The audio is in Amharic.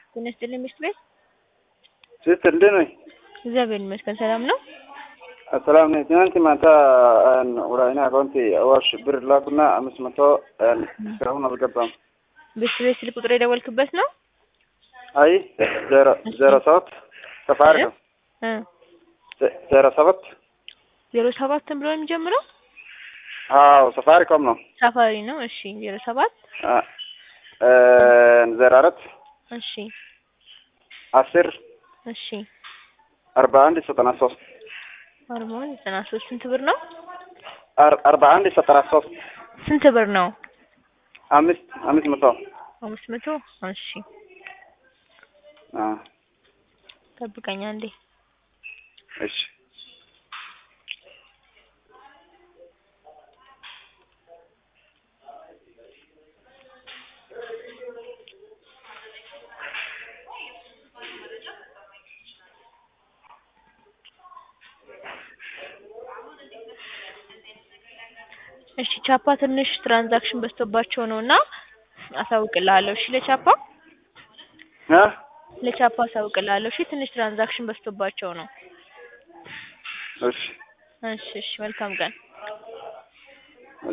ጤና ይስጥልኝ ምሽት ቤት ሲስተር እንዴት ነሽ? እግዚአብሔር ይመስገን ሰላም ነው። ሰላም ነኝ። ትናንት ማታ ወደ እኔ አካውንት አዋሽ ብር ላኩና አምስት መቶ እስካሁን አልገባም። ቤት ቤት ስልክ ቁጥር የደወልክበት ነው? አይ ዜሮ ዜሮ ሰባት ሰፋሪ ነው እ ዜሮ ሰባት ዜሮ ሰባት ብሎ የሚጀምረው አዎ ሰፋሪኮም ነው። ሳፋሪ ነው። እሺ ዜሮ ሰባት ዜሮ አራት እሺ አስር እሺ አርባ አንድ ዘጠና ሶስት አርባ አንድ ዘጠና ሶስት ስንት ብር ነው? አርባ አንድ ዘጠና ሶስት ስንት ብር ነው? አምስት አምስት መቶ አምስት መቶ እሺ አ ጠብቀኝ አንዴ እሺ እሺ ቻፓ ትንሽ ትራንዛክሽን በዝቶባቸው ነው እና አሳውቅልሃለሁ። እሺ ለቻፓ እ ለቻፓ አሳውቅልሃለሁ። እሺ ትንሽ ትራንዛክሽን በዝቶባቸው ነው። እሺ እሺ እሺ መልካም ቀን